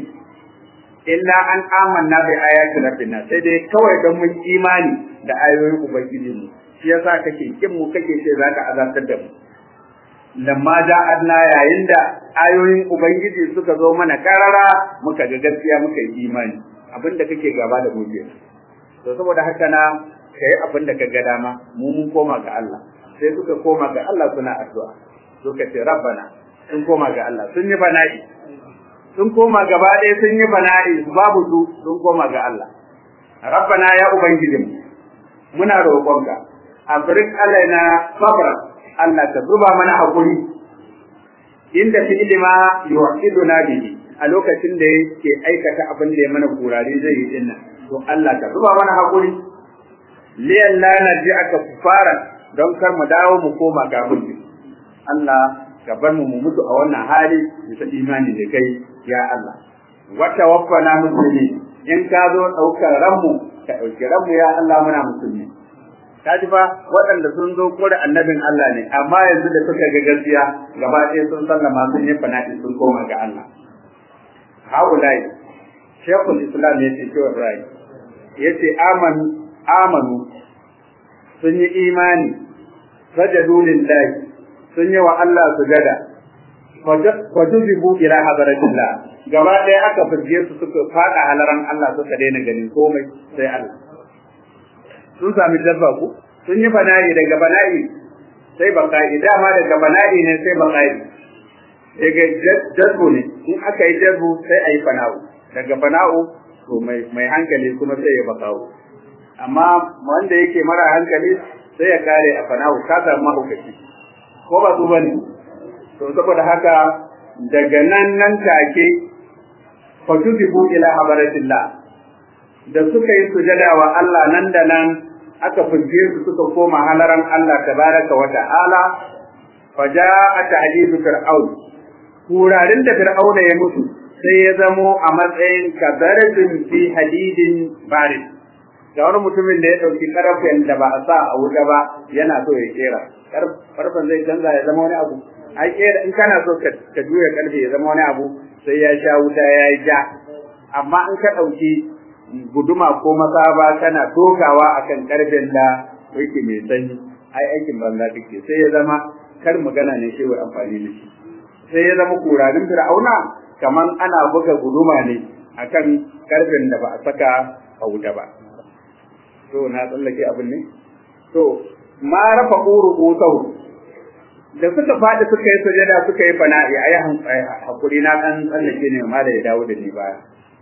illa an amanna bi ayati rabbina sai dai kawai don mun imani da ayoyin ubangiji mu shi yasa kake kin mu kake ce zaka azabtar da mu lamma ja'adna yayin da ayoyin ubangiji suka zo mana karara muka ga gaskiya muka yi imani abinda kake gaba da gobe to saboda haka na kai abinda ka ga dama mu mun koma ga Allah sai suka koma ga Allah suna addu'a suka ce rabbana sun koma ga Allah sun yi bana'i sun koma gaba ɗaya sun yi bana'i babu su sun koma ga Allah rabbana ya ubangijinmu muna roƙonka afrik alaina sabra Allah ka zuba mana hakuri inda fi'li ma yu'iduna bihi a lokacin da yake aikata abin da ya mana kurare zai yi dinnan to Allah ka zuba mana hakuri liyan la narji'aka kufara don kar mu dawo mu koma ga mulki Allah ka bar mu mu mutu a wannan hali bisa imani da kai ya Allah wa tawaffana muslimi in ka zo daukar ranmu ka dauki ranmu ya Allah muna musulmi kaji fa waɗanda sun zo kore annabin Allah ne amma yanzu da suka ga gaskiya gaba ɗaya sun sallama sun yi fana'i sun koma ga Allah haulai shekul islam ya ce cewa rai ya ce amanu sun yi imani sajadu lillahi sun yi wa Allah sujada wajuzibu ila hadaratillah gaba ɗaya aka furge su suka faɗa halaran Allah suka daina ganin komai sai Allah sun sami dabba ku sun yi bana'i daga bana'i sai baka'i dama daga bana'i ne sai baka'i daga jazbu ne in aka yi jazbu sai a yi fana'u daga fana'u to mai hankali kuma sai ya baka'u amma wanda yake mara hankali sai ya kare a fana'u ka samu mahaukaci ko ba su bane to saboda haka daga nan nan take fatuzibu ila habaratillah da suka yi sujada wa Allah nan da nan aka fuje su suka koma halaran Allah tabaraka wa ta'ala faja'a ta'dibu fir'aun kurarin da fir'auna ya mutu sai ya zamo a matsayin kabaratun fi hadidin barid ga wani mutumin da ya ɗauki karfen da ba a sa a wuta ba yana so ya kera karfen zai canza ya zama wani abu ai kera in kana so ka juya karfe ya zama wani abu sai ya sha wuta ya yi ja amma in ka ɗauki guduma ko masaba kana dokawa akan karfen da yake mai sanyi ai aikin banza kake sai ya zama kar magana ne shi wai amfani da shi sai ya zama kurarin fir'auna kaman ana buga guduma ne akan karfen da ba a saka a wuta ba to na tsallake abin ne to ma rafa quru da suka faɗi suka yi sujada suka yi fana'i ayi hakuri na kan tsallake ne ma da ya dawo da ni baya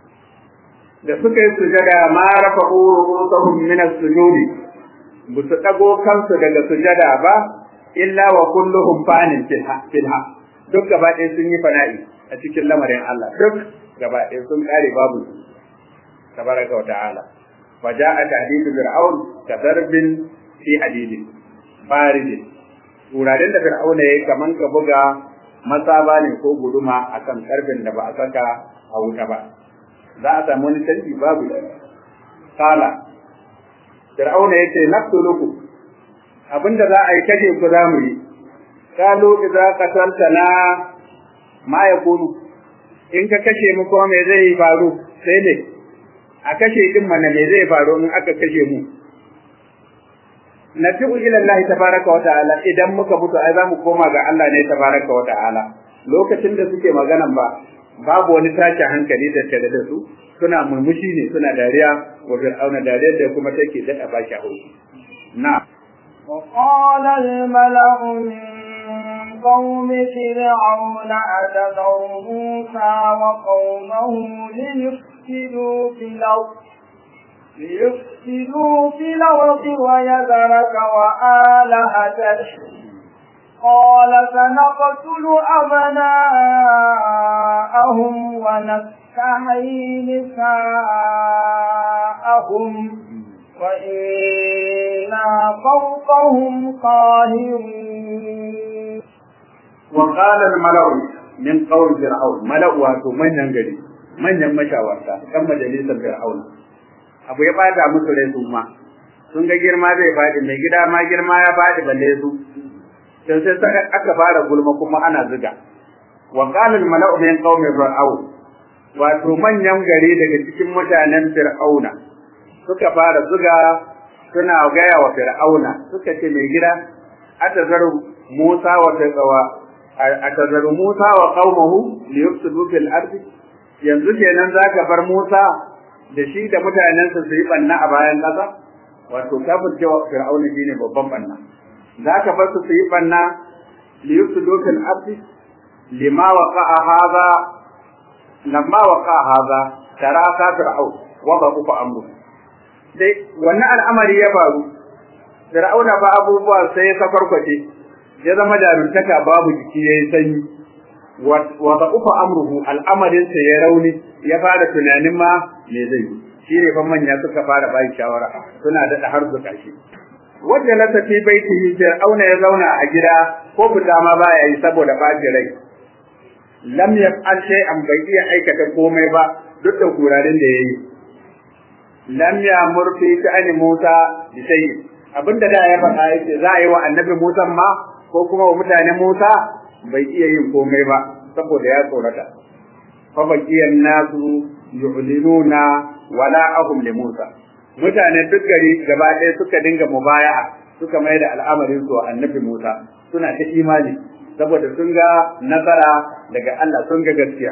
da suka yi sujada ma rafa quru min as-sujudi bu su dago kansu daga sujada ba illa wa kulluhum fanin filha duk gaba ɗaya sun yi fana'i a cikin lamarin Allah duk gaba ɗaya sun kare babu tabaraka wa ta'ala fa ja'a tahdidu fir'aun ka darbin fi hadidin baridin wuraren da fir'auna yayi kaman ka buga matsaba ne ko guduma akan karbin da ba a saka a wuta ba za a samu wani canji babu kala fir'auna yace naqtulukum abinda za a yi kaje ku za mu yi kalu idza qataltana ma yakunu in ka kashe mu kuma me zai faru sai ne a kashe din mana me zai faru in aka kashe mu nafi'u ila Allah tabaraka wa ta'ala idan muka mutu ai zamu koma ga Allah ne tabaraka wa ta'ala lokacin da suke maganan ba babu wani tashin hankali da tare da su suna murmushi ne suna dariya wa fir'auna dariyar da kuma take daɗa ba shi haushi na وقال الملأ من قوم فرعون أتذر موسى وقومه ليفسدوا في الأرض ليفسدوا في الأرض ويذرك وآلهتك قال سنقتل أبناءهم ونستحيي نساءهم وإنا فوقهم قاهرون وقال الملأ من قول فرعون ملأ واتو من ينجري من يمشاورتا كم مجلسة فرعون abu ya bada musu rai su ma sun ga girma zai faɗi mai gida ma girma ya faɗi balle su sai sai aka fara gulma kuma ana ziga wa qala al mala'u min qaumi fir'aun wato manyan gari daga cikin mutanen fir'auna suka fara zuga suna gaya wa fir'auna suka ce mai gida atazaru musa wa tazawa atazaru musa wa qaumahu liyufsidu fil ardi yanzu kenan zaka bar musa da shi da mutanensa su yi banna a bayan ƙasa wato kafirce wa fir'auna shine babban banna zaka bar su su yi banna liyufsidu fil ardi lima waqa'a hadha lamma waqa'a hadha tara ka fir'aun wa ba ku amru dai wannan al'amari ya faru fir'auna ba abubuwa sai ya safarkwace ya zama jaruntaka babu jiki yayi sanyi wa da ufa amruhu al'amarin sa ya rauni ya fara tunanin ma me zai yi shi ne fa manya suka fara bai shawara suna da har zuka shi wanda la tafi baitihi fir'auna ya zauna a gida ko fita ma baya yi saboda ɓaci rai lam yaf'al shay'an bai iya aikata komai ba duk da kurarin da yayi lam ya murfi ta'ani Musa bi shay'in abinda da ya faɗa yake za a yi wa annabi Musa ma ko kuma wa mutanen Musa bai iya yin komai ba saboda ya tsorata fa baqiyan nasu yu'linuna wala ahum li Musa mutane duk gari gaba ɗaya suka dinga mubaya'a suka mai da al'amarin su annabi Musa suna ta imani saboda sun ga nasara daga Allah sun ga gaskiya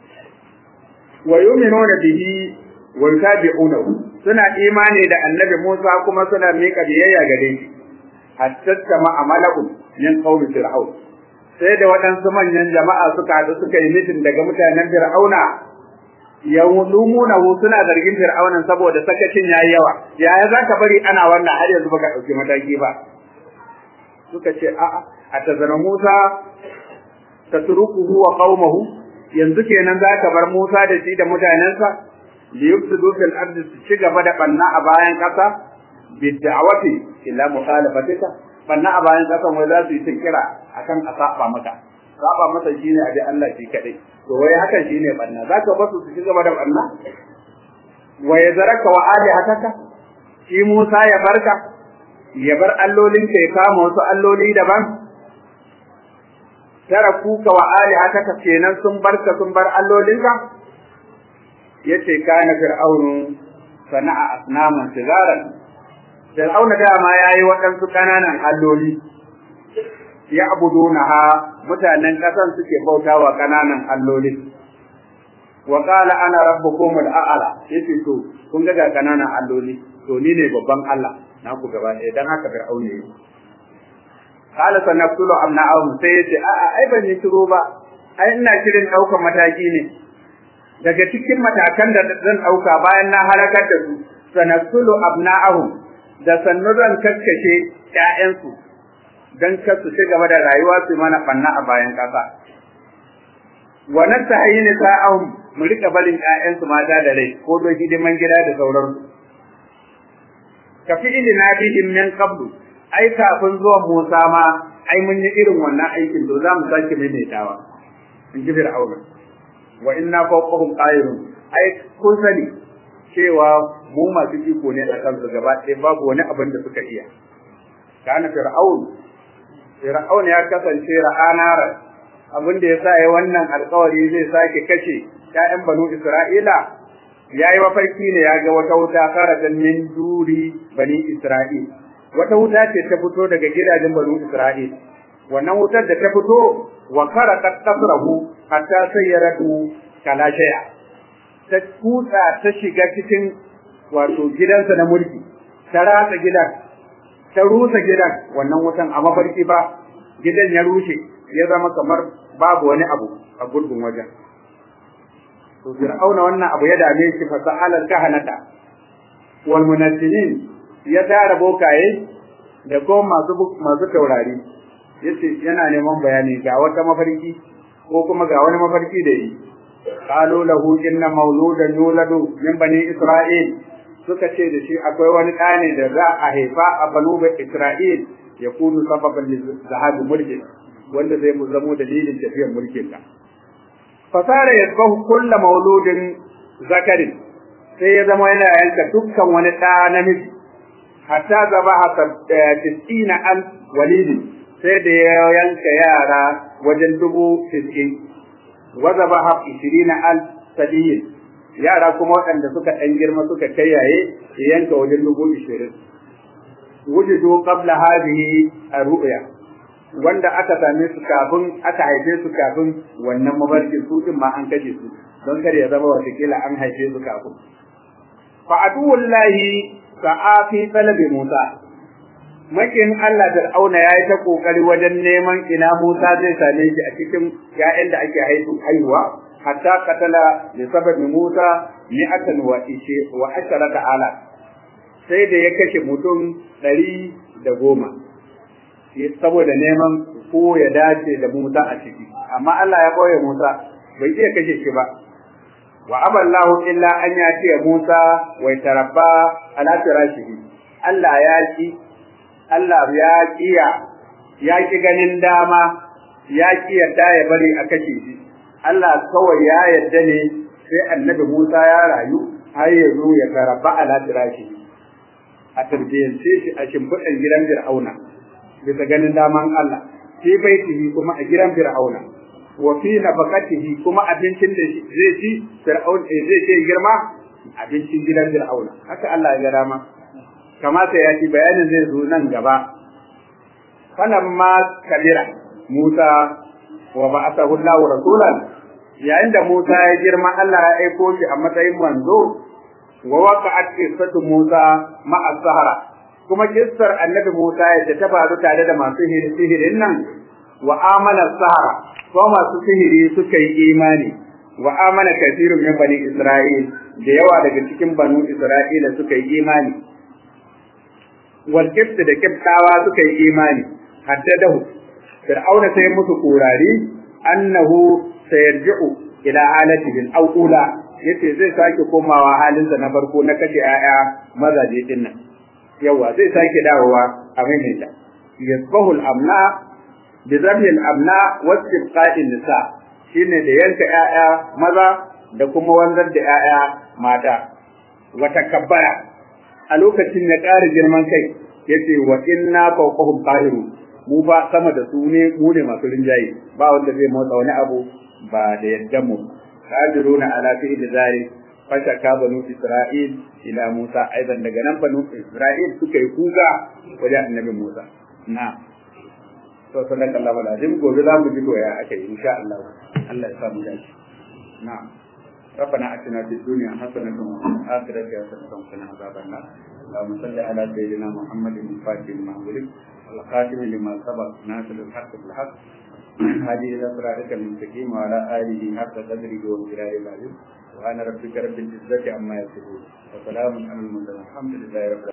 wa yu'minuna bihi wa yutabi'unahu suna imani da annabi Musa kuma suna miƙa biyayya gare shi hatta sama amalahum min qaumi fir'aun sai da waɗansu manyan jama'a suka haɗu suka yi mitin daga mutanen fir'auna yawlumuna suna zargin fir'aunan saboda sakacin yayi yawa yaya zaka bari ana wannan har yanzu baka dauki mataki ba suka ce a'a atazana Musa tatrukuhu wa qaumahu yanzu kenan zaka bar Musa da shi da mutanensa liyufsidu fil ardi su ci gaba da banna a bayan kasa bid'awati ila mukhalafatika banna a bayan kasa wai za su yi kira akan a saba maka saba masa shine abi Allah shi kadai to wai hakan shine banna zaka basu su ci gaba da banna wa yazaraka wa alihataka shi Musa ya barka ya bar allolinka ya kama wasu alloli daban tarakuka wa alihataka kenan sun barka sun bar allolinka yace kana fir'aunu sana'a asnaman sigaran fir'auna dama yayi waɗansu kananan alloli ya abudunaha mutanen ƙasan suke bautawa kananan alloli wa qala ana rabbukum al'ala yace to kun ga kananan alloli to ni ne babban Allah na ku gaba ɗaya dan haka fir'auna yayi qala sanaqtulu amna'ahum sai yace a'a ai ban yi turo ba ai ina shirin ɗaukar mataki ne daga cikin matakan da zan ɗauka bayan na halakar da su sanasulu abna'ahum da sannu zan kakkashe ƴaƴansu don kar su ci gaba da rayuwa su mana banna a bayan ƙasa wa nastahi nisa'ahum mu rika barin ƴaƴansu mata da rai ko don hidiman gida da sauransu ka fi ilina bihim min qablu ai kafin zuwan Musa ma ai mun yi irin wannan aikin to za mu sake maimaitawa in ji Fir'auna wa inna fawqahum qahirun ai kun sani cewa mu masu iko ne a kansu gaba ɗaya babu wani abin da suka iya kana fir'aun fir'aun ya kasance ra'ana abin da ya sa ya wannan alkawari zai sake kashe ƴaƴan banu Isra'ila ya yi mafarki ne ya ga wata wuta kharajan min duri bani Isra'il wata wuta ce ta fito daga gidajen banu Isra'il wannan wutar da ta fito wa kharaqat qasrahu hatta sayyaratu kala shay'a ta kutsa ta shiga cikin wato gidansa na mulki ta ratsa gidan ta rusa gidan wannan wutan a mafarki ba gidan ya rushe ya zama kamar babu wani abu a gurbin wajen to fir'auna wannan abu ya dame shi fa sa'alal kahanata wal munazzilin ya tara bokaye da ko masu masu taurari yace yana neman bayani ga wata mafarki ko kuma ga wani mafarki da yi qalu lahu inna mauludan yuladu min bani isra'il suka ce da shi akwai wani ɗa ne da za a haifa a banu isra'il ya kunu sababan zahabi mulki wanda zai zamo dalilin tafiyar mulkin ka fasara yasbahu kulla mauludin zakarin sai ya zama yana yanka dukkan wani ɗa namiji hatta zabaha tis'ina an walidin sai da ya yanka yara wajen dubu tis'in wa zabaha ishirina al sadiyin yara kuma waɗanda suka ɗan girma suka kayyaye ya yanka wajen dubu ishirin wujudu qabla hadhihi ar-ru'ya wanda aka same su kafin aka haife su kafin wannan mabarkin su din ma an kashe su don kar ya zama watakila an haife su kafin fa aduwallahi sa'afi talabi Musa makin Allah da auna yayi ta kokari wajen neman ina Musa zai same shi a cikin ƴaƴan da ake haihu haihuwa hatta katala li sababi Musa mi'atan wa ishe wa asharata ala sai da ya kashe mutum ɗari da goma saboda neman ko ya dace da Musa a ciki amma Allah ya boye Musa bai iya kashe shi ba wa aballahu illa an yati Musa wa tarabba ala firashihi Allah ya ki Allah ya kiya ya ki ganin dama ya ki yadda ya bari a kashe shi Allah kawai ya yadda ne sai annabi Musa ya rayu har ya zo ya tarabba ala firashihi a tarbiyyance shi a shimfiɗan gidan Fir'auna bisa ganin daman Allah fi baitihi kuma a gidan Fir'auna wa fi nafaqatihi kuma abincin da zai ci Fir'aun zai ce girma abincin gidan Fir'auna haka Allah ya ga dama kamata ya ci bayanin zai zo nan gaba falamma kabira Musa wa ba'athahu Allahu rasulan yayin da Musa ya girma Allah ya aiko shi a matsayin manzo wa waqa'at qissatu Musa ma'a sahara kuma kissar annabi Musa yadda ta faru tare da masu sihirin nan wa amana sahara ko masu sihiri suka yi imani wa amana kathirun min bani Isra'il da yawa daga cikin banu Isra'ila suka yi imani wal kibt da kibtawa suka yi imani haddadahu fir'auna sai musu kurari annahu sayarji'u ila halatihi al-awla yace zai sake komawa halinsa na farko na kashe 'ya'ya mazaje din nan yawa zai sake dawowa a maimaita yasbahu al-amna bi zabhi al-amna wa istibqa'in nisa shine da yanka 'ya'ya maza da kuma wanzar da 'ya'ya mata wa takabbara a lokacin ya ƙara girman kai yace wa inna fawqahum qahirun mu ba sama da su ne mu ne masu rinjaye ba wanda zai motsa wani abu ba da yaddan mu qadiruna ala fi'li zalik fashaka banu isra'il ila musa aidan daga nan banu isra'il suka yi kuka wajen annabi musa na to sanan Allah wala azim gobe za mu ji to ya aka yi insha Allah Allah ya sa mu dace na ربنا اتنا في الدنيا حسنه وفي الاخره حسنه وقنا عذاب النار اللهم صل على سيدنا محمد الفاتح لما ولد والخاتم لما سبق ناصر الحق بالحق هذه إلى صراطك المستقيم وعلى آله حق قدره وامتلاء العظيم وأنا ربك رب العزة عما يصفون وسلام على المرسلين الحمد لله رب العالمين